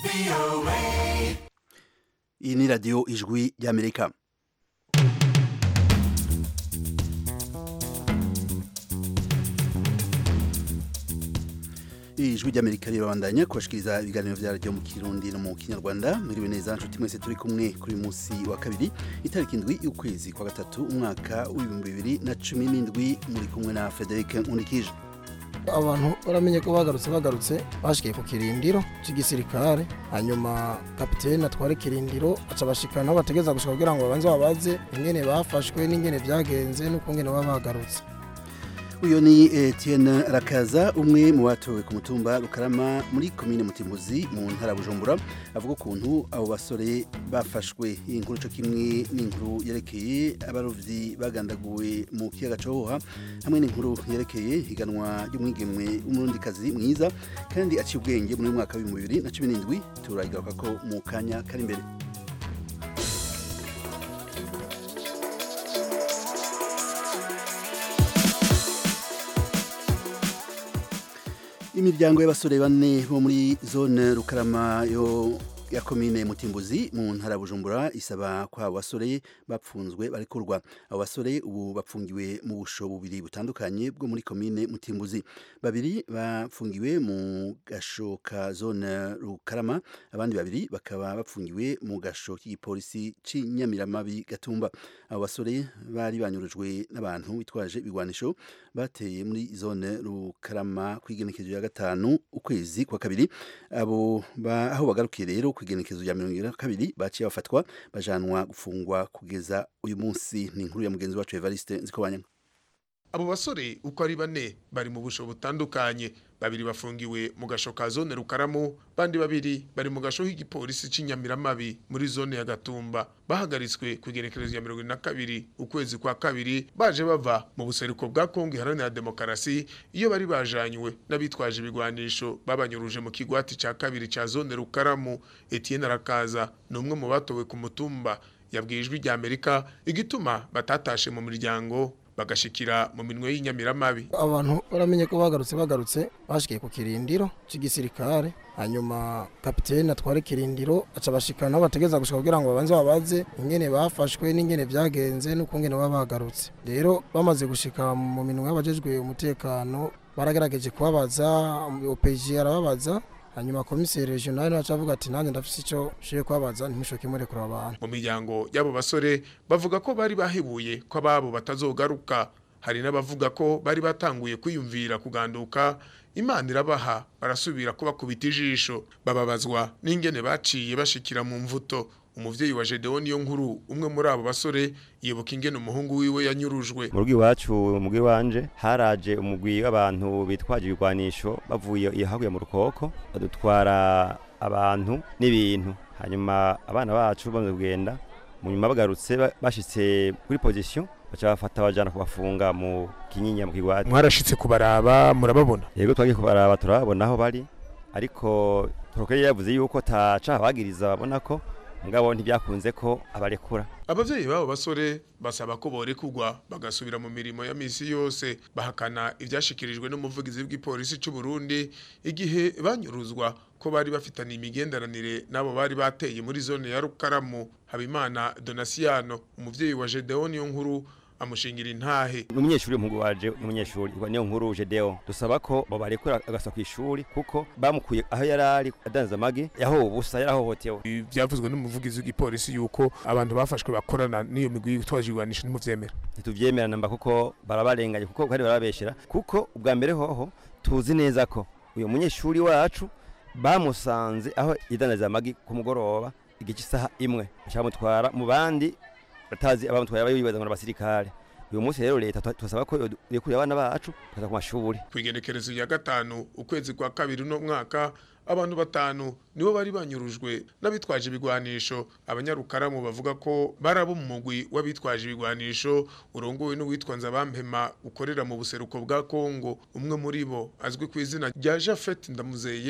iyi ni radiyo ijwi ry'amerika ijwi ry'amerika rirabandanya kubashikiriza ibiganiro vya radiyo mu kirundi no mu kinyarwanda mwiriwe neza nshuti mwese turi kumwe kuri uyu munsi wa kabiri itariki indwi y'ukwezi kwa gatatu umwaka w'ibihumbi bibiri na cumi n'indwi muri kumwe na frederic nkunikije abantu baramenye ko bagarutse bagarutse bashikiye ku kirindiro cy'igisirikare hanyuma kapitene atwara ikirindiro aca bashikana aho bategeza gushika kugira ngo babanze babaze ingene bafashwe n'ingene vyagenze n'ukungene baba bagarutse uyu ni Etienne Rakaza umwe mu batowe ku mutumba Rukarama muri komine Mutimbuzi mu ntara Bujumbura avuga ukuntu abo basore bafashwe iyi nkuru cyo kimwe n'inkuru yerekeye abarovyi bagandaguwe mu kiyaga Cohoha hamwe n'inkuru yerekeye higanwa ry'umwigemwe w'umurundikazi mwiza kandi aciye ubwenge muri mwaka wa 2017 turayigaruka ko mu kanya kari imbere imiryango y'abasore bane bo muri zone rukarama yo ya komine mutimbuzi mu ntara bujumbura isaba ko abo basore bapfunzwe barekurwa abo basore ubu bapfungiwe mu busho bubiri butandukanye bwo muri komine mutimbuzi babiri bapfungiwe mu gasho ka zone rukarama abandi babiri bakaba bapfungiwe mu gasho k'igipolisi c'inyamiramabi gatumba abo basore bari banyurujwe n'abantu bitwaje ibigwanisho bateye muri zone rukarama kw'igenekezo ya gatanu ukwezi kwa kabiri abo ba, aho bagarukiye rero kwigenekezo ya mirongo ibiri na kabiri baciye bafatwa bajanwa gufungwa kugeza uyu munsi ni inkuru ya mugenzi wacu Evariste Nzikobanya abo basore uko ari bane bari mu busho butandukanye babiri bafungiwe mu gasho ka zone rukaramu bandi babiri bari mu gasho k'igipolisi c'inyamiramabi muri zone ya gatumba bahagaritswe ku igenekerezo ya mirongo na kabiri ukwezi kwa kabiri baje bava mu buseruko bwa kongo iharanira demokarasi iyo bari bajanywe n'abitwaje ibigwanisho babanyuruje mu kigwati ca kabiri ca zone rukaramu etienne arakaza ni umwe mu batowe ku mutumba yabwiye ijwi rya amerika igituma batatashe mu miryango bagashikira mu minwe y'inyamiramabi abantu baramenye ko bagarutse bagarutse bashikiye ku kirindiro cy'igisirikare hanyuma kapitene atwara ikirindiro aca bashikana aho bategeza gushika kugira ngo babanze babaze ingene bafashwe n'ingene vyagenze n'ukungene baba bagarutse rero bamaze gushika mu minwe y'abajejwe umutekano baragerageje kubabaza OPG arababaza hanyuma komiseri regional naca avuga ati nanjye ndafise ico shiye kwabaza ntimushoke murekura abantu mu miryango y'abo basore bavuga ko bari bahebuye ko ababo batazogaruka hari n'abavuga ko bari batanguye kwiyumvira kuganduka imana irabaha barasubira ko bakubita ijisho bababazwa n'ingene baciye bashikira mu mvuto umuvyeyi wa Gedeon niyo nkuru umwe muri abo basore yibuka ingene umuhungu wiwe yanyurujwe mu rugi wacu umugwi wanje haraje umugwi w'abantu bitwaje ibigwanisho bavuye ihaguye mu rukoko badutwara abantu n'ibintu hanyuma abana bacu bamaze kugenda mu nyuma bagarutse bashitse kuri position baca bafata bajana kubafunga mu kinyinya mu kigwati mwarashitse kubaraba murababona yego twagiye kubaraba turababona aho bari ariko prokeye yavuze yuko taca bagiriza babona ko mugabo ntibyakunze ko abarekura abavyeyi babo basore basaba ko borekugwa bagasubira mu mirimo ya misi yose bahakana ivyashikirijwe n'umuvugizi w'igipolisi c'u Burundi igihe banyuruzwa ko bari bafitanye imigenderanire nabo bari bateye muri zone ya Rukaramu Habimana Donasiano umuvyeyi wa Gedeon yo nkuru amushingira intahe umunyeshuri w'umuhungu waje umunyeshuri niyo nkuru Jedeo dusaba ko babarekura agasa ku ishuri kuko bamukuye aho yari ari adanza amagi yaho ubusa yarahohotewe byavuzwe n'umuvugizi w'igipolisi yuko abantu bafashwe bakorana n'iyo migwi yitwaje igwanisho ntimuvyemera ntituvyemera namba kuko barabarenganye kuko bari barabeshera kuko ubwa mbere hoho tuzi neza ko uyu munyeshuri wacu bamusanze aho yidandaza amagi ku mugoroba igice isaha imwe bacamutwara mu bandi batazi abamutwaye abayibaza ngo abasirikare uyu munsi rero leta twasaba ko rekuriye abana bacu tukaza ku mashuri kwigenekerezo ya gatanu ukwezi kwa kabiri no mwaka abantu batanu nibo bari banyurujwe n'abitwaje ibigwanisho abanyarukaramu bavuga ko barabo mu mugwi w'abitwaje ibigwanisho urongowe n'uwitwa Nzabampema ukorera mu buseruko bwa Kongo umwe muri bo azwi ku izina rya Jafet Ndamuzeye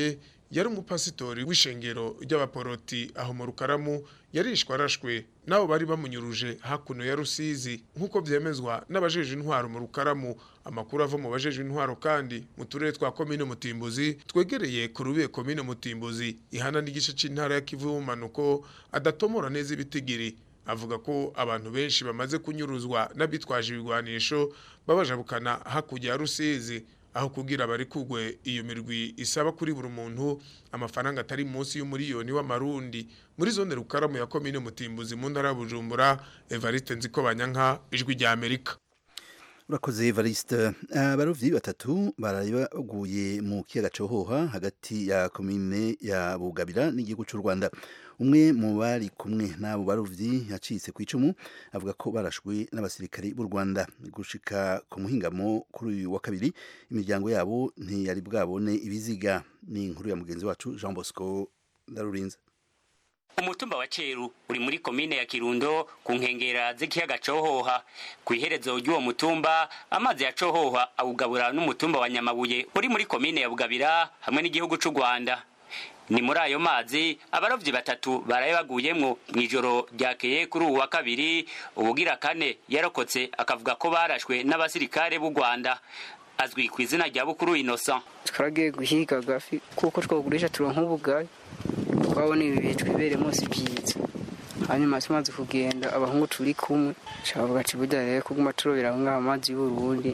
yari umupasitori w'ishengero ry'abaporoti aho mu rukaramu yarishwe arashwe nabo bari bamunyuruje hakuno ya rusizi nk'uko byemezwa n'abajeje intwaro mu rukaramu amakuru ava mu bajeje intwaro kandi mu turere twa komine mutimbuzi twegereye ku rubiye komine mutimbuzi ihana n'igice c'intara ya kivu y'ubumanuko adatomora neza ibitigiri avuga ko abantu benshi bamaze kunyuruzwa n'abitwaje ibigwanisho babajabukana hakurya ya rusizi aho kugira bari kugwe iyo mirwi isaba kuri buri muntu amafaranga atari munsi y'umuriyoni w'amarundi muri zone rukaramu ya komine mutimbuzi mu ntara ya bujumbura evariste nziko banyanka ijwi rya amerika urakoze evariste abarovyi batatu baraye baguye mu kiyaga cohoha hagati ya komine ya bugabira n'igihugu c'u rwanda umwe mu bari kumwe n'abo barovyi yacitse ku icumu avuga ko barashwe n'abasirikari b'u rwanda gushika ku muhingamo kuri uyu wa kabiri imiryango yabo ntiyari bwabone ibiziga ni inkuru ya mugenzi wacu jean bosco ndarurinze umutumba wa ceru uri muri komine ya kirundo ku nkengera z'ikiyaga cohoha ku iherezo ry'uwo mutumba amazi ya cohoha awugabura n'umutumba wa nyamabuye uri muri komine ya bugabira hamwe n'igihugu c'u rwanda ni muri ayo mazi abarovyi batatu baraye baguyemwo mw'ijoro ryakeye kuri uwu wa kabiri ubugira kane yarokotse akavuga ko barashwe n'abasirikare b'u rwanda azwi ku izina rya bukuru innocent twaragiye guhiga agafi kuko twogurisha turonka ubugari twabona ibi bihe twibere munsi byiza hanyuma tumaze kugenda abahungu turi kumwe shavuga ati burya rero kuguma turobera aho ngaho amazi y'uburundi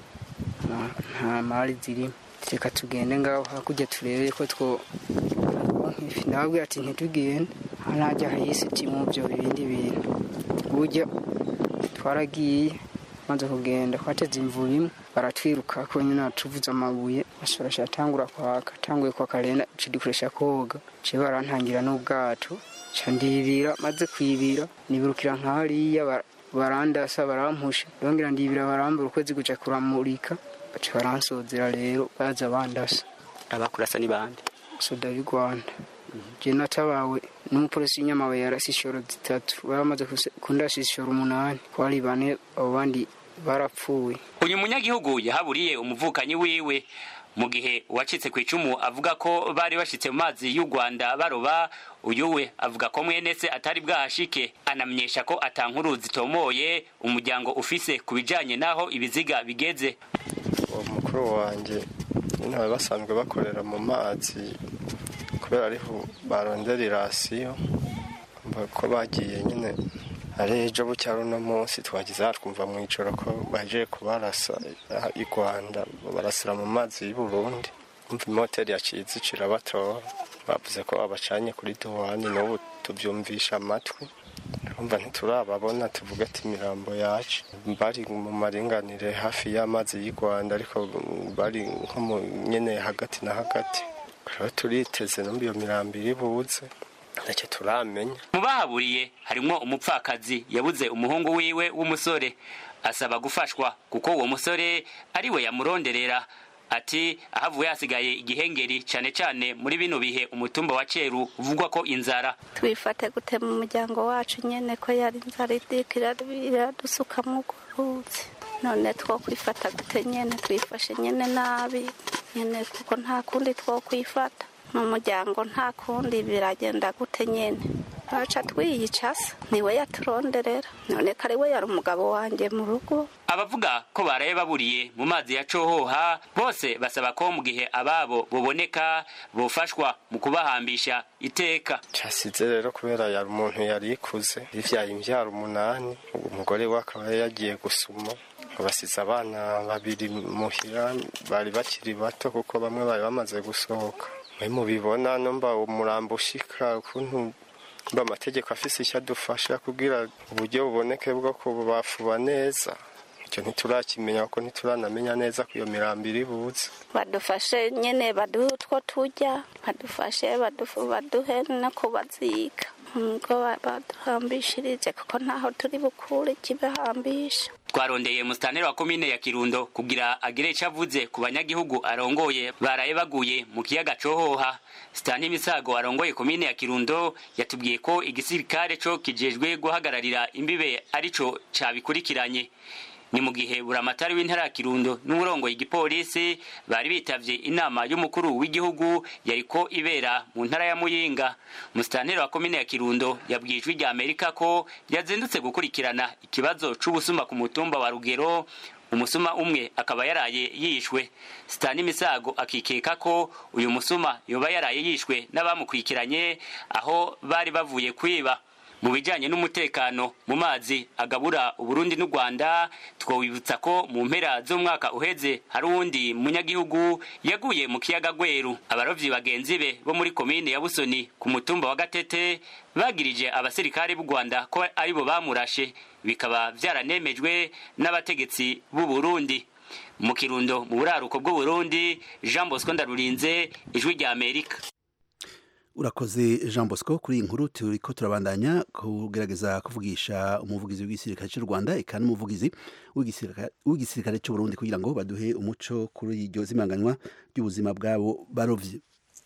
nta mari zirimo reka tugende ngaho hakurya turebe ko two ndababwira ati ntitugende ntajya hahise mu byo ibindi bintu burya twaragiye maze kugenda twateze imvura imwe baratwiruka ko nyine tuvuze amabuye bashobora atangura kwaka atanguye kwaka rero dukoresha koga ciye barantangira n'ubwato ca ndibira maze kwibira nibirukira nk'hariya barandasa barampusha ndongera ndibira barambura ukwezi guca kuramurika baca baransozera rero baza bandasa abakurasa ni bande soda y'u rwanda je natabawe n'umupolisi w'inyamabuye yarasi ishoro zitatu baramaze kundasa ishoro umunani kwari bane abo bandi barapfuye uyu munyagihugu yahaburiye umuvukanyi wiwe mu gihe uwacitse ku icumu avuga ko bari bashitse mu mazi y'u rwanda baroba uyu we avuga ko mwene se atari bwahashike anamenyesha ko atankuru zitomoye umuryango ufise ku bijanye n'aho ibiziga bigeze uwo mukuru wanjye nyine bari basanzwe bakorera mu mazi kubera ariho barondera irasiyo ko bagiye nyine ari ejo bucya runo munsi twagize twumva mu ijoro ko baje kubarasa i rwanda barasira mu mazi y'u burundi umva imoteri yaciye irabatora bavuze ko babacanye kuri duwani n'ubu tubyumvisha amatwi urumva ntiturababona tuvuga ati imirambo yacu bari mu maringanire hafi y'amazi y'u rwanda ariko bari nko mu nyine hagati na hagati rero turiteze numva iyo mirambo iri buze ntacyo turamenya mu bahaburiye harimwo umupfakazi yabuze umuhungu wiwe w'umusore asaba gufashwa kuko uwo musore ari we yamuronderera ati ahavuye hasigaye igihengeri cyane cyane muri bino bihe umutumba wa ceru uvugwa ko inzara twifate gute mu muryango wacu nyene ko yari inzara idika iradusuka mu ruzi none two kwifata gute nyene twifashe nyene nabi nyene kuko nta kundi two kwifata mu muryango nta kundi biragenda gute nyene ntaca twiyicasa niwe yaturonderera none ko ari we yari umugabo wanjye mu rugo abavuga ko baraye baburiye mu mazi ya cohoha bose basaba ko mu gihe ababo buboneka bofashwa mu kubahambisha iteka cyasize rero kubera yari umuntu yari ikuze yivyaye imvyaro umunani umugore we akaba yagiye gusuma basize abana babiri muhira bari bakiri bato kuko bamwe bari bamaze gusohoka mwe mubibona numva umurambo ushika ukuntu mba amategeko afise icyo adufasha kugira uburyo buboneke bwo kubafuba neza icyo ntiturakimenya kuko ntituranamenya neza ko iyo mirambo iri buze badufashe nyine baduhe utwo turya badufashe baduhe no kubaziga ngo baduhambishirije kuko ntaho turi bukure ikibahambisha twarondeye musitaneri wa komine ya kirundo kugira agire icyo avuze ku banyagihugu arongoye baraye baguye mu kiyaga cohoha sitani misago arongoye komine ya kirundo yatubwiye ko igisirikare co kijejwe guhagararira imbibe arico cabikurikiranye ni mu gihe buramatari w'intara ya kirundo n'uburongoye igipolisi bari bitavye inama y'umukuru w'igihugu yariko ibera mu ntara ya muyinga musitanteri wa komine ya kirundo yabwiye ijwi rya amerika ko yazindutse gukurikirana ikibazo c'ubusuma ku mutumba wa rugero umusuma umwe akaba yaraye yishwe sitani misago akikeka ko uyu musuma yoba yaraye yishwe n'abamukurikiranye aho bari bavuye kwiba mu bijyanye n'umutekano mu mazi agabura uburundi n'u rwanda twawibutsa ko mu mpera z'umwaka uheze hari uwundi munyagihugu yaguye mu kiyaga gweru abarovyi bagenzi be bo muri komine ya busoni ku mutumba wa gatete bagirije abasirikare b'u rwanda ko aribo bamurashe bikaba vyaranemejwe n'abategetsi b'u burundi mu kirundo mu buraruko bw'uburundi jean bosco ndarurinze ijwi rya amerika urakoze jean bosco kuri iyi nkuru turiko turabandanya kugerageza kuvugisha umuvugizi w'igisirikare cy'u rwanda eka n'umuvugizi w'igisirikare cy'u burundi kugira ngo baduhe umuco kuri iryo zimanganywa ry'ubuzima bwabo barovyi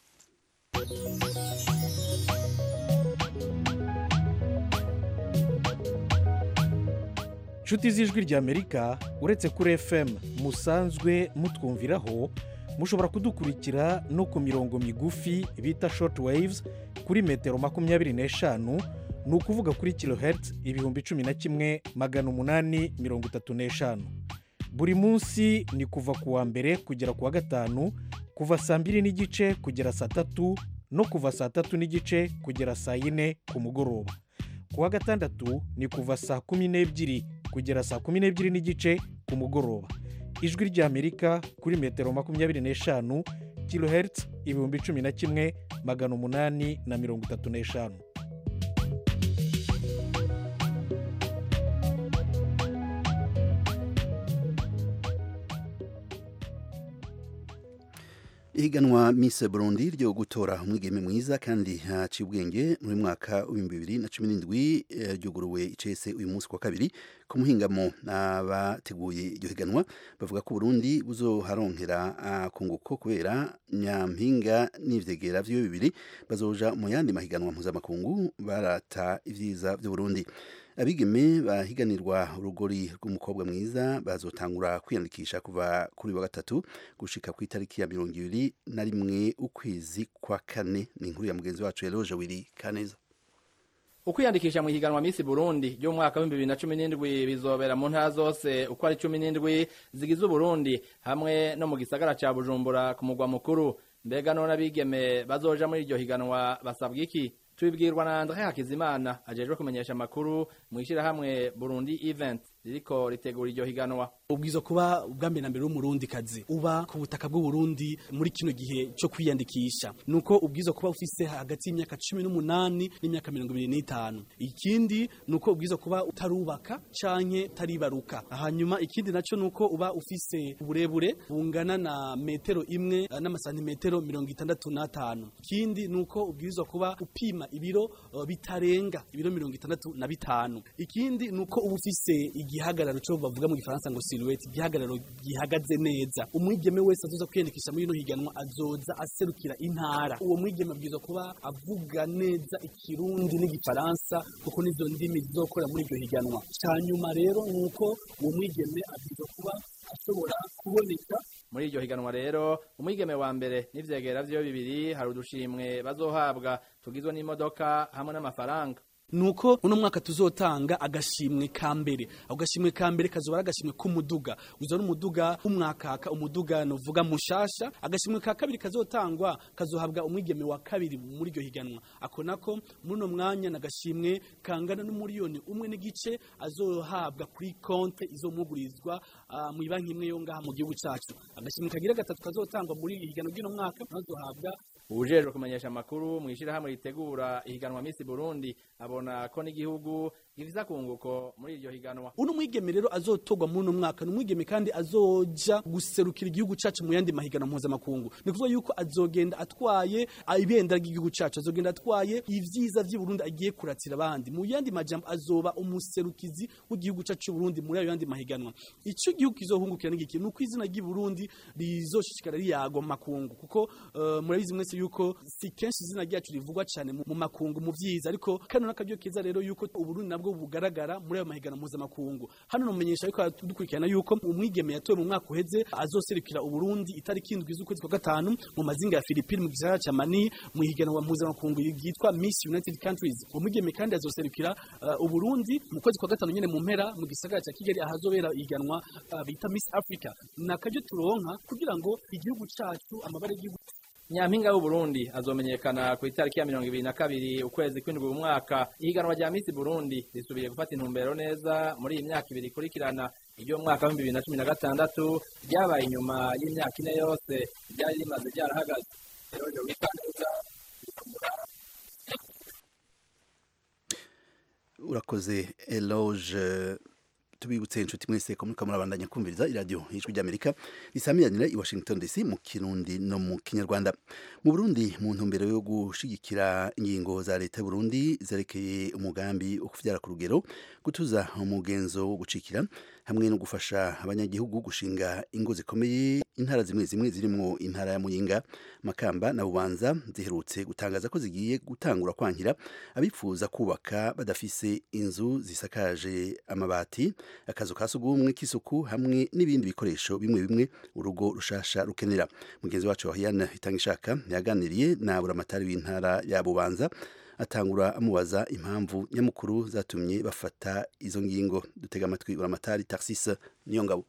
nshuti z'ijwi ry'amerika uretse kuri fm musanzwe mutwumviraho mushobora kudukurikira no ku mirongo migufi bita short waves kuri metero makumyabiri n'eshanu ni ukuvuga kuri kilohertz ibihumbi cumi na kimwe magana umunani mirongo itatu n'eshanu buri munsi ni kuva ku wa mbere kugera ku wa gatanu kuva saa mbiri n'igice kugera saa tatu no kuva saa tatu n'igice kugera saa yine ku mugoroba ku wa gatandatu ni kuva saa kumi n'ebyiri kugera saa kumi n'ebyiri n'igice ku mugoroba ijwi ry'amerika kuri metero makumyabiri n'eshanu kilohertz ibihumbi cumi na kimwe magana umunani na mirongo itatu n'eshanu ihiganwa Miss Burundi ryo gutora umwigeme mwiza kandi haciye ubwenge muri mwaka w'ibihumbi bibiri na cumi n'indwi ryuguruwe icese uyu munsi wa kabiri ku muhingamo abateguye iryo higanwa bavuga ko Burundi buzoharonkera akunguko kubera nyampinga n'ivyegera vyo bibiri bazoja mu yandi mahiganwa mpuzamakungu barata ivyiza vy'u Burundi abigeme bahiganirwa urugori rw'umukobwa mwiza bazotangura kwiyandikisha kuva kuri wa gatatu gushika ku itariki ya mirongo ibiri na rimwe ukwezi kwa kane ni inkuru ya mugenzi wacu yaroje wiri kaneza ukwiyandikisha mu higanwa Miss Burundi ryo mu mwaka w'ibihumbi bibiri na cumi n'indwi bizobera mu ntara zose uko ari cumi n'indwi zigize Uburundi hamwe no mu gisagara ca Bujumbura ku mugwa mukuru mbega none abigeme bazoja muri iryo higanwa basabwa iki tubibwirwa na Andre Hakizimana ajejwe kumenyesha amakuru mu ishirahamwe Burundi Event ririko ritegura iryo higanwa ubwiza kuba ubwambere na mbere w'umurundi kazi uba ku butaka bw'uburundi muri kino gihe cyo kwiyandikisha nuko ubwiza kuba ufise hagati y'imyaka cumi n'umunani n'imyaka mirongo ibiri n'itanu ikindi nuko ubwiza kuba utarubaka canke utaribaruka hanyuma ikindi naco nuko uba ufise uburebure bungana na metero imwe n'amasantimetero mirongo itandatu n'atanu ikindi nuko ubwiza kuba upima ibiro uh, bitarenga ibiro mirongo itandatu na bitanu ikindi nuko uba ufise igihagararo cyo bavuga mu gifaransa ngo silhouette igihagararo gihagaze neza umwigeme wese azoza kwiyandikisha muri ino higanwa azoza aserukira intara uwo mwigeme abwirizwa kuba avuga neza ikirundi n'igifaransa kuko nizo ndimi zizokora muri iryo higanwa cyanyuma rero nuko uwo mwigeme abwirizwa kuba ashobora kuboneka muri iryo higanwa rero umwigeme wa mbere n'ivyegera vyo bibiri hari udushimwe bazohabwa tugizwe n'imodoka hamwe n'amafaranga nuko uno mwaka tuzotanga agashimwe ka mbere ako gashimwe ka mbere kazoba ari agashimwe k'umuduga uza ari umuduga w'umwakaka umuduga novuga mushasha agashimwe ka kabiri kazotangwa kazohabwa umwigeme wa kabiri muri iryo higanwa ako nako muri uno mwanya n'agashimwe kangana n'umuriyoni umwe n'igice azohabwa kuri konte izomwugurizwa uh, mu banki imwe yo ngaha mu gihugu cacu agashimwe kagira gatatu kazotangwa muri higanwa ry'uno mwaka azohabwa ubujejwe kumenyesha amakuru mu ishirahamwe ritegura ihiganwa Miss Burundi abona ko n'igihugu gifise akunguko muri iryo higanwa uno mwigeme rero azotogwa muri uno mwaka ni umwigeme kandi azoja guserukira igihugu cacu mu yandi mahiganwa mpuzamakungu ni kuvuga yuko azogenda atwaye ibendera ry'igihugu cacu azogenda atwaye ivyiza vy'i Burundi agiye kuratsira abandi mu yandi majambo azoba umuserukizi w'igihugu cacu c'u Burundi muri ayo yandi mahiganwa ico igihugu kizohungukira n'igiki nuko izina ry'i Burundi rizoshishikara riyagwa mu makungu kuko uh, murabizi mwese yuko si kenshi izina ryacu rivugwa cyane mu makungu mu vyiza ariko kano n'akaryo keza rero yuko uburundi nabwo nabwo bugaragara muri ayo mahiganwa mpuzamakungu hano nomenyesha ariko dukurikirana yuko umwigeme yatowe mu mwaka uheze azoserukira uburundi itariki indwi z'ukwezi kwa gatanu mu mazinga ya Philippines mu gisagara ca Mani mu higanwa mpuzamakungu ryitwa Miss United Countries umwigeme kandi azoserukira uh, uburundi mu kwezi kwa gatanu nyene mu mpera mu gisagara ca Kigali ahazobera ihiganwa uh, bita Miss Africa nakaje turonka kugira ngo igihugu cacu amabare y'igihugu nyampinga w'uburundi azomenyekana ku itariki ya mirongo ibiri na kabiri ukwezi kw'indwi mu mwaka ihiganwa rya misi burundi risubiye gufata intumbero neza muri iyi myaka ibiri ikurikirana iryo mwaka w'ibihumbi bibiri na cumi na gatandatu ryabaye inyuma y'imyaka ine yose ryari rimaze ryarahagaze rero wikanduza urakoze eloge tubibutse inshuti mwese ko muriko murabandanya kumviriza iradiyo y'ijwi ry'amerika risamiranira i washington dc mu kirundi no mu kinyarwanda mu burundi mu ntumbero yo gushigikira ingingo za leta y'uburundi zerekeye umugambi wo kuvyara ku rugero gutuza umugenzo wo gucikira hamwe no gufasha abanyagihugu gushinga ingo zikomeye intara zimwe zimwe zirimwo intara ya muyinga makamba na bubanza ziherutse gutangaza ko zigiye gutangura kwankira abifuza kubaka badafise inzu zisakaje amabati akazu ka sugumwe k'isuku hamwe n'ibindi bikoresho bimwe bimwe urugo rushasha rukenera mugenzi wacu Wahiana Itangishaka yaganiriye na buramatari w'intara ya Bubanza atangura amubaza impamvu nyamukuru zatumye bafata izo ngingo dutega amatwi buramatari Tarsis niyo ngabo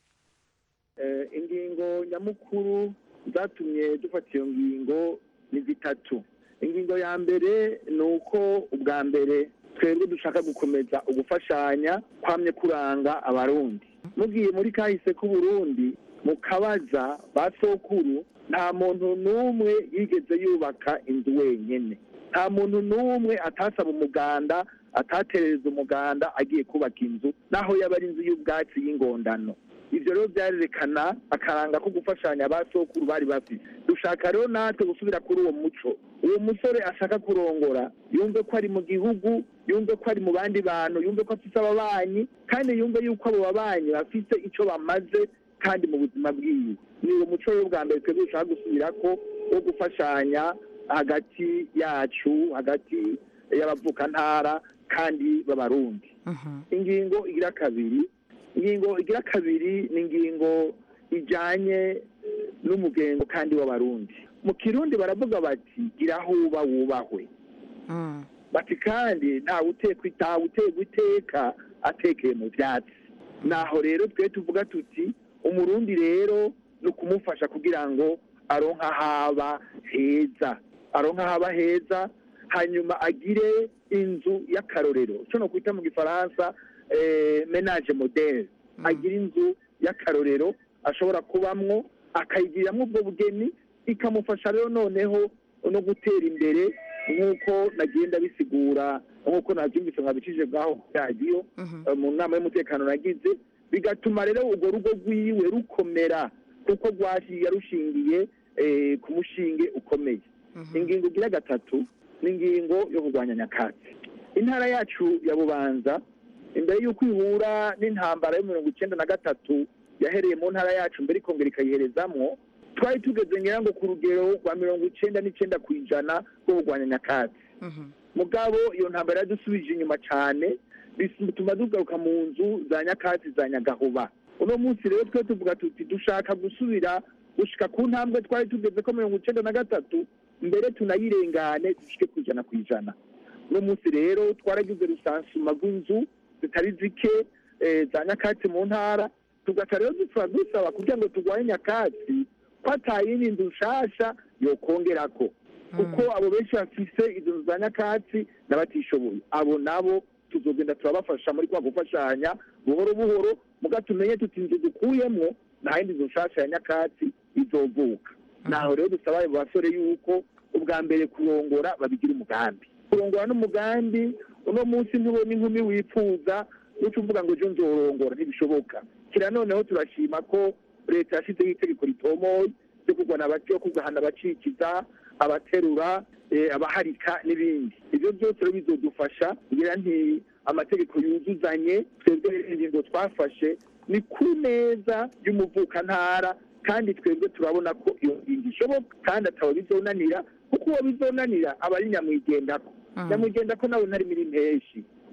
eh, ingingo nyamukuru zatumye dufata iyo ngingo ni zitatu ingingo ya mbere ni uko ubwa mbere twebwe dushaka gukomeza ugufashanya kwamye kuranga abarundi mugiye muri kahise k'uburundi mu kabaza ba sokuru nta muntu n'umwe yigeze yubaka inzu wenyine nta muntu n'umwe atasaba umuganda ataterereza umuganda agiye kubaka inzu naho yaba ari inzu y'ubwatsi y'ingondano ibyo rero byarerekana akaranga ko gufashanya ba sokuru bari bafite dushaka rero natwe gusubira kuri uwo muco uwo musore ashaka kurongora yumve ko ari mu gihugu yumve ko ari mu bandi bantu yumve ko afite ababanyi kandi yumve yuko abo babanyi bafite icyo bamaze kandi mu buzima bwiwe ni uwo muco rero bwa mbere twebwe dushaka gusubira ko wo gufashanya hagati yacu hagati y'abavukantara kandi b'abarundi ingingo igira kabiri ingingo igira kabiri ni ingingo ijyanye n'umugengo kandi w'abarundi mu kirundi baravuga bati gira aho uba wubahwe bati kandi ntawe utekwa utegwa iteka atekeye mu byatsi naho rero twe tuvuga tuti umurundi rero ni ukumufasha kugira ngo aronka haba heza aronka haba heza hanyuma agire inzu y'akarorero icyo no kwita mu gifaransa menage modele agira inzu y'akarorero ashobora kubamwo akayigiriramo ubwo bugeni ikamufasha rero noneho no gutera imbere nk'uko nagenda bisigura nk'uko nabyumvise nkabicishije bwaho radiyo mu nama y'umutekano nagize bigatuma rero urwo rugo rwiwe rukomera kuko rwashiye rushingiye ku mushinge ukomeye ingingo igira gatatu ni ingingo yo kurwanya nyakatsi intara yacu ya bubanza imbere y'uko ihura n'intambara yo mirongo icyenda na gatatu yahereye mu ntara yacu mbere ikongera ikayiherezamwo twari tugeze ngira ngo ku rugero rwa mirongo icyenda n'icyenda ku ijana rwo kurwanya nyakatsi mugabo iyo ntambara yadusubije inyuma cyane bituma tugaruka mu nzu za nyakatsi za nyagahuba uno munsi rero twe tuvuga tuti dushaka gusubira gushika ku ntambwe twari tugeze ko mirongo icyenda na gatatu mbere tunayirengane dushike ku ijana ku ijana uno munsi rero twaragize rusansuma rw'inzu zitari zike za nyakatsi mu ntara tugaca rero dusaba dusaba kugira ngo turwanye nyakatsi ko atayindi nzu nshasha yokongerako kuko abo benshi bafise izo nzu za nyakatsi n'abatishoboye abo nabo tuzogenda turabafasha muri kwa gufashanya buhoro buhoro muga tumenye tuti inzu dukuyemwo nta yindi nzu nshasha ya nyakatsi izovuka naho rero dusaba abo basore yuko ubwa mbere kurongora babigira umugambi kurongora n'umugambi uno munsi ntubona inkumi wifuza n'uco uvuga ngo ejo nzorongora ntibishoboka kira noneho turashima ko leta yashyizeho itegeko ritomoye ryo kurwana yo kugahana abacikiza abaterura abaharika n'ibindi ibyo byose rero bizodufasha kugira nti amategeko yuzuzanye twebwe ingingo twafashe ni ku neza y'umuvukantara kandi twebwe turabona ko iyo ngingo ishoboka kandi ataba bizonanira kuko uwo bizonanira aba ari nyamwigendako nyamwigendako nawe ntari muri mpeshi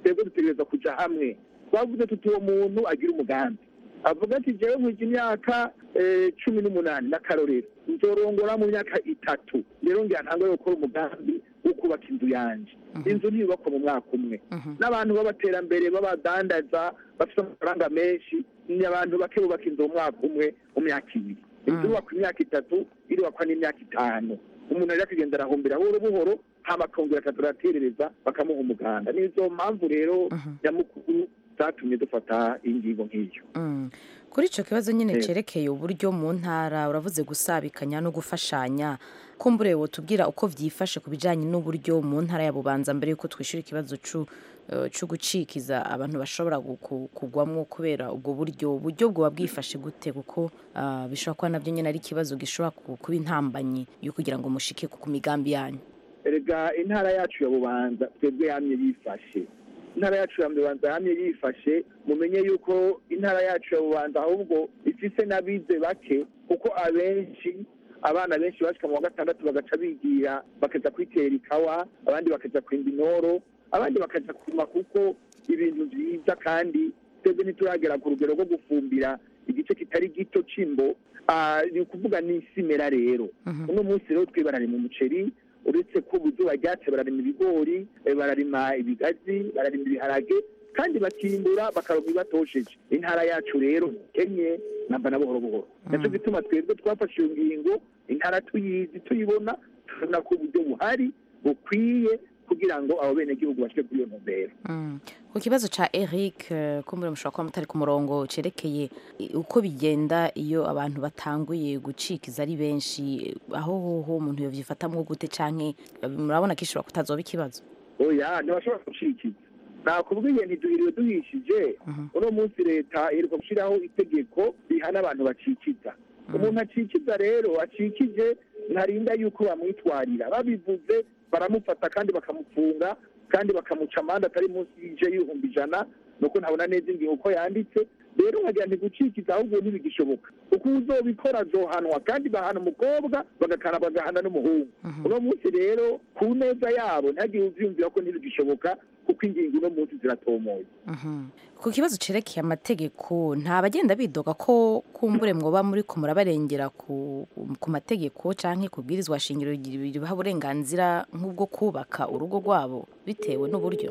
twebwe dutegereza kuja hamwe twavuze tuti uwo muntu agira umugambi avuga ati jewe nkwije imyaka eh, cumi n'umunani n'akarorero nzorongora mu myaka itatu rero ngira ntangwe gukora umugambi wo kubaka inzu yanje inzu ntiyubakwa mu mwaka umwe n'abantu b'abaterambere b'abadandaza bafite amafaranga menshi ni abantu bake bubaka inzu mu mwaka umwe mu myaka ibiri inzu yubakwa imyaka itatu irubakwa n'imyaka itanu umuntu rero akagenda arahumbira buhoro buhoro hama akongera akazaraterereza bakamuha umuganda nizo mpamvu rero nyamukuru zatumye dufata ingingo nk'iyo Mm. kuri icyo kibazo nyine Eh. cyerekeye uburyo mu ntara uravuze gusabikanya no gufashanya kumbure wotubwira uko byifashe ku bijyanye n'uburyo mu ntara ya bubanza mbere y'uko twishyura ikibazo c'u- eh, cyo gucikiza abantu bashobora gu- ku- kugwamwo kubera ubwo buryo uburyo bwoba bwifashe gute kuko ah, bishobora kuba nabyo nyine ari ikibazo gishobora ku- kuba intambanyi yo kugira ngo mushike ku ku migambi yanyu erega intara yacu ya bubanza twebwe yamye yifashe intara yacu ya bubanza yamye yifashe mumenye yuko intara yacu ya bubanza ahubwo ifise n'abize bake kuko abenshi abana benshi bashika mu wa gatandatu bagaca bigira bakaja kwitera ikawa abandi bakaja kwimba inoro abandi bakaja kurima kuko ibintu vyiza kandi twebwe ntituragera ku rugero rwo gufumbira igice kitari gito c'imbo Ah, ni ukuvuga n'isimera rero uno munsi rero twe bararima umuceri uretse ko ubuzuba ryatse bararima ibigori eh, bararima ibigazi bararima ibiharage kandi bakimbura bakaronka ibatosheje intara yacu rero kenye namba na buhoro buhoro naco gituma twebwe twafashe iyo ngingo intara tuyizi tuyibona tubona ko uburyo buhari bukwiye kugira ngo abo benegihugu bashike kuri iyo ntumbero Mm. ku kibazo ca Eric eh, kumbure mushobora kuba mutari ku murongo cerekeye i- uko bigenda iyo abantu batanguye gucikiza ari benshi eh, aho hoho umuntu yovyifatamwo gute canke eh, murabona ko ishobora kutazoba ikibazo oya ntibashobora gucikiza nakubwiye ntiduhiriwe duhishije uno munsi leta iheruka gushyiraho itegeko rihana abantu bacikiza umuntu acikiza rero acikije ntarinda yuko bamwitwarira babivuze baramufata kandi bakamufunga kandi bakamuca amande atari munsi y'ije y'ibihumbi ijana nuko ntabona neza ingingo uko yanditse rero nkagira nti gucikiza ahubwo ntibigishoboka kuko uzobikora azohanwa kandi bahana umukobwa bagakana bagahana n'umuhungu uno munsi rero ku neza yabo ntihagire uvyumvira ko ntibigishoboka kuko ingingo uno munsi ziratomoye Mhm. ku kibazo cerekeye amategeko nta bagenda bidoga ko kumbure mwoba muri ko murabarengera ku, ku mategeko canke kubwirizwa shingiro ribaha uburenganzira nk'ubwo kubaka urugo rwabo bitewe n'uburyo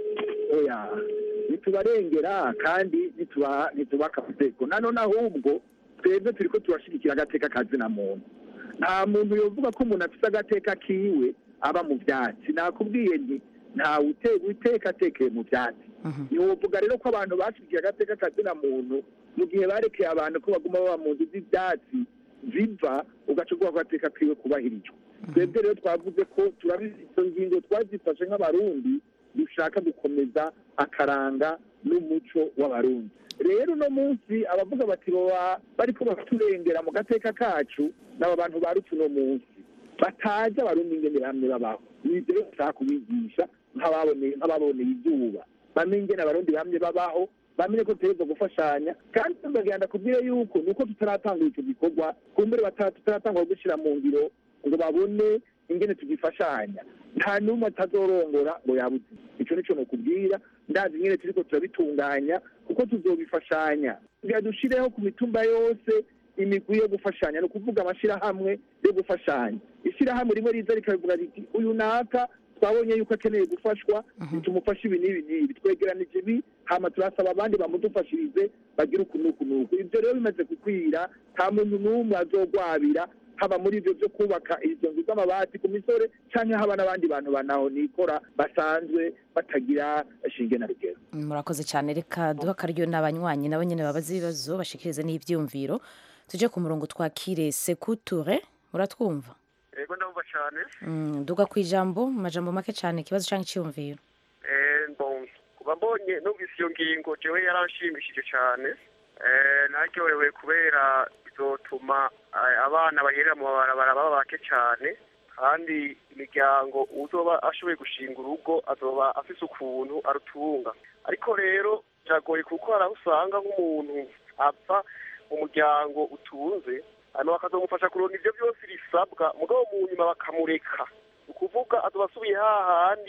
oya ntitubarengera kandi ntituba- ntitubaka amategeko nanone ahubwo twebwe turiko turashigikira agateka kazina muntu nta muntu yovuga ko umuntu afise agateka kiwe aba mu vyatsi nakubwiye nti ntawe utega iteka atekeye mu vyatsi ntiwovuga rero ko abantu bashigikiye agateka kazina muntu mu gihe barekeye abantu ko baguma baba mu nzu z'ivyatsi ziva ugaca uvuga ko agateka kiwe kubahirijwe twebwe rero twavuze ko turabizi izo ngingo twazifashe nk'abarundi dushaka gukomeza akaranga n'umuco w'abarundi rero uno munsi abavuga bati boba bariko baturengera mu gateka kacu n'aba bantu barutse uno munsi batazi abarundi ingene bamwe babaho nivyo rero dushaka kubigisha nk'ababoneye nk'ababoneye izuba bamenye ingene abarundi bamwe babaho bamenye ko dutegerezwa gufashanya kandi tugagenda kubwire yuko nuko tutaratangura ico gikorwa kumbure bata- tutaratangura gushyira mu ngiro ngo babone ingene tugifashanya nta n'umwe atazorongora ngo yabuze ico nico nokubwira ndazi ingene turiko turabitunganya kuko tuzobifashanya kugira dushireho ku mitumba yose imigwi yo gufashanya ni ukuvuga amashirahamwe yo gufashanya ishirahamwe rimwe riza rikabivuga riti uyu naka twabonye yuko akeneye gufashwa tumufashe ibi n'ibi n'ibi twegeranije ibi hama turasaba abandi bamudufashirize bagire uku n'uku n'uku ivyo rero bimaze gukwira nta muntu n'umwe azogwabira haba muri ivyo vyo kubaka izo nzu z'amabati ku misore canke haba n'abandi bantu banaho nikora basanzwe batagira shinge na rugero murakoze cyane reka duha akaryo n'abanywanyi nabo nyine babaza ibibazo bashikirize n'ibyiyumviro tuje ku murongo twakire sekuture muratwumva yego ndumva cyane Mm, duga ku ijambo mu majambo make cyane ikibazo cyangwa icyiyumviro Eh, mbonye kuba mbonye numvise iyo ngingo jewe yaranshimishije cyane Eh, naryohewe kubera bizotuma eh, abana baherera mu mabarabara baba bake cyane kandi imiryango uzoba ashoboye gushinga urugo azoba afise ukuntu arutunga ariko rero biragoye kuko hari aho usanga nk'umuntu apfa mu muryango utunze hanyuma bakazomufasha kuronka ivyo byose bisabwa mugabo mu nyuma bakamureka ni ukuvuga azoba asubiye hahandi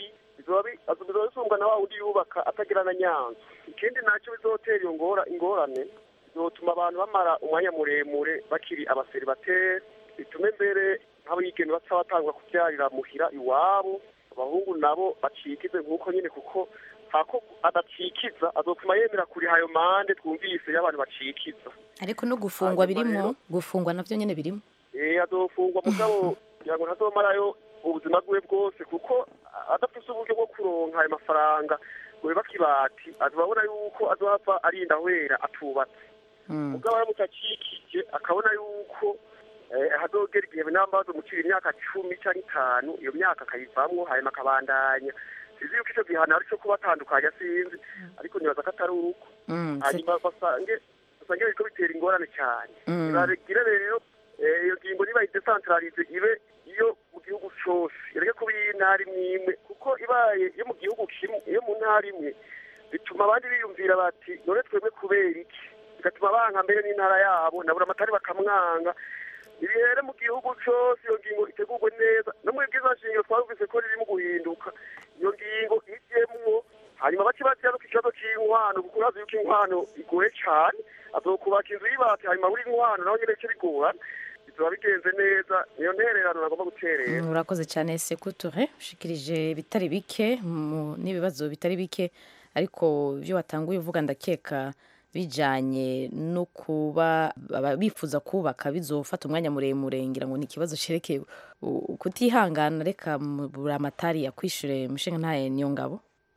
bizoba bi- azo- bizoba bisumbwa na wa wundi yubaka atagira na nyanza ikindi nacyo bizotera iyo ngora ingorane bizotuma abantu bamara umwanya muremure bakiri abaseribateri bitume mbere nk'abigeme baca batangwa kubyarira muhira iwabo abahungu nabo bacikize nk'uko nyine kuko hako adacikiza azotuma yemera kuriha ayo mande twumvise y'abantu bacikiza ariko no gufungwa birimo gufungwa navyo nyene birimo eh azofungwa mugabo kugira ngo ntazomarayo ubuzima bwiwe bwose kuko adafise uburyo bwo kuronka ayo mafaranga ngo yubake ibati azobabona yuko azohava arinda ahwera atubatse mugabo aramutse acikije akabona yuko eh, hazogera igihe namba bazomucira imyaka cumi canke itanu iyo myaka akayivamwo hanyuma akabandanya sizi yuko ico gihano ari co kubatandukanya sinzi ariko nibaza ko atari uko Mm, se- hanyuma basange basange biriko bitera ingorane cyane Mm. nibagire rero eh, iyo ngingo niba idesantralize ibe iyo mu gihugu cose ireke kuba iy'intara imwe imwe kuko ibaye iyo mu gihugu kimwe iyo mu ntara imwe bituma abandi biyumvira bati none twebwe kubera iki bigatuma banka mbere n'intara yabo nabura amatari bakamwanga ibihere mu gihugu cose iyo ngingo itegurwe neza no muri bwiza nshingiro twabuvise ko ririmo guhinduka iyo ngingo ijemwo hanyuma bace baziyaruka ikibazo c'inkwano kuko urazi yuko inkwano igoye cane azokubaka inzu y'ibati hanyuma buri inkwano naho nyene bice bigorana bizoba bigenze neza niyo ntererano nagomba guterera Mm, urakoze cyane sekuture ushikirije bitari bike mu- n'ibibazo bitari bike ariko ibyo watanguye uvuga ndakeka bijanye no kuba aba- bifuza kubaka bizofata umwanya muremure ngira ngo ni ikibazo cerekeye u- kutihangana reka buri amatari yakwishure mushinga ntaye niyo ngabo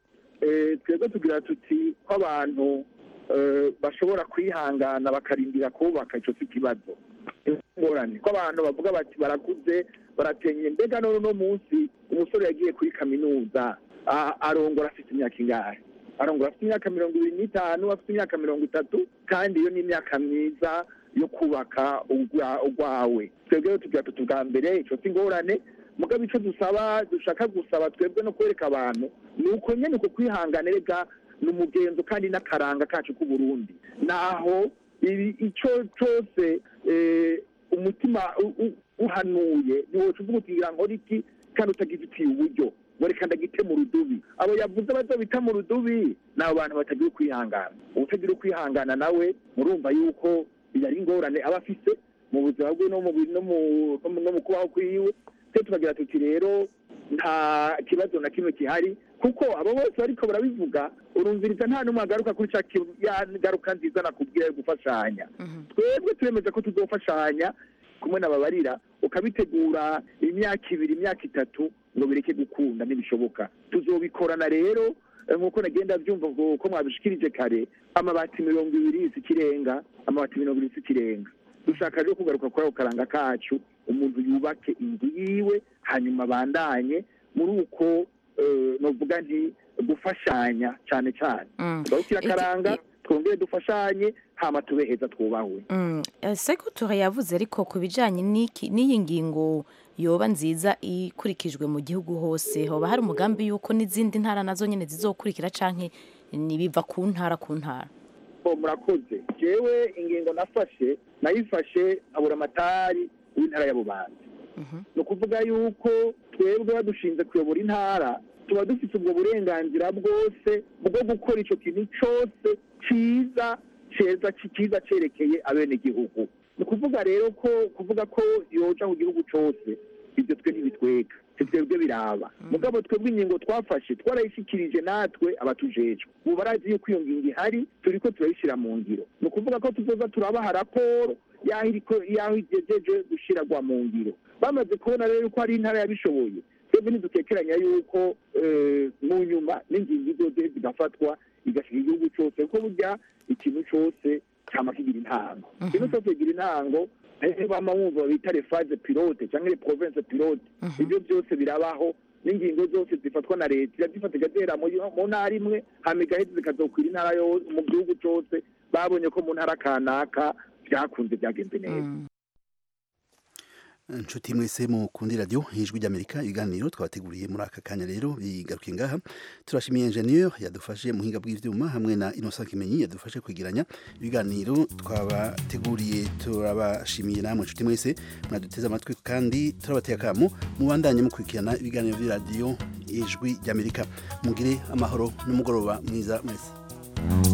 Eh, twebwe tugira tuti ko abantu eh, bashobora kwihangana bakarindira kubaka ico si ikibazo ingorane ko abantu bavuga bati barakuze baratenye mbega none uno munsi umusore yagiye kuri kaminuza a- arongora afite imyaka ingahe arongora afite imyaka mirongo ibiri n'itanu afite imyaka mirongo itatu kandi iyo ni imyaka myiza yo kubaka ugwa- ugwawe twebwe rero tugira tuti bwa mbere ico si ingorane mugabo ico dusaba dushaka gusaba twebwe no kwereka abantu ni uko nyene uko kwihangana rega ni umugenzo kandi n'akaranga kacu k'uburundi naho ibi ico cose eh, umutima u- u- uhanuye ntiwoca uvuga uti ngira nkora iki kandi utagifitiye uburyo ngo reka ndagite mu rudubi abo yavuze bazobita mu rudubi ni abo bantu batagira ukwihangana utagira ukwihangana nawe murumva yuko yari ingorane aba afise mu buzima bwe no mu bi- no mu- no mu- no mu kubaho kwiwe twe tukagira tuti rero nta kibazo na kimwe gihari kuko abo bose bariko barabivuga urumviriza nta n'umwe agaruka kuri ca ki- ya ngaruka nziza nakubwira yo gufashanya twebwe turemeza ko tuzofashanya kumwe n'ababarira ukabitegura imyaka ibiri imyaka itatu ngo bireke gukunda ntibishoboka tuzobikorana rero eh, nk'uko nagenda byumva ngo ko mwabishikirije kare amabati mirongo ibiri si ikirenga amabati mirongo ibiri si ikirenga dushaka rero kugaruka kuri ako karanga kacu umuntu yubake inzu yiwe hanyuma abandanye muri uko eh, novuga nti gufashanya cyane cyane tugarukire akaranga twongere dufashanye hama tube heza twubahwe Mm, eh, sekuture yavuze ariko ku bijanye n'iki- n'iyi ngingo yoba nziza ikurikijwe mu gihugu hose hoba hari umugambi yuko n'izindi ntara nazo nyene zizokurikira canke nibiva ku ntara ku ntara bo murakoze jewe ingingo nafashe nayifashe nkabura amatari w'intara ya bubanza ni ukuvuga yuko twebwe badushinze kuyobora intara tuba dufite ubwo burenganzira bwose bwo gukora ico kintu cose ciza ceza ciza cerekeye abenegihugu ni ukuvuga rero ko kuvuga ko yoja ku gihugu cose ibyo twe ntibitwega si twebwe biraba mugabo twebwe ingingo twafashe twarayishikirije natwe abatujejwe ubu barazi yuko iyo ngingo ihari turiko turayishyira mu ngiro ni ukuvuga ko tuzoza turabaha raporo y'aho iriko y'aho igejeje gushiragwa mu ngiro bamaze kubona rero ko hari intara yabishoboye twebwe ntidutekeranya yuko eh, mu nyuma n'ingingo izoze zigafatwa igashika igihugu cose kuko burya ikintu cose cyama kigira intango ikintu cose kigira intango eh, bama wumva bita refaze pilote cyangwa le province pilote ibyo byose birabaho n'ingingo zose zifatwa na leta irazifata igahera mu mu ntara imwe hama igaheza zikazokwira intara yose mu gihugu cose babonye ko mu ntara kanaka byakunze byagenze neza inshuti mwese mukundi radio ijwi ry'Amerika ibiganiro twabateguriye muri aka kanya rero bigarukiye ngaha turashimiye ingenieur yadufashe muhinga bw'ivyuma hamwe na Innocent Kimenyi yadufashe kwigiranya ibiganiro twabateguriye turabashimiye namwe inshuti mwese mwaduteze amatwi kandi turabateye akamo mubandanye mukurikirana ibiganiro by'iradiyo ijwi ry'Amerika mugire amahoro n'umugoroba mwiza mwese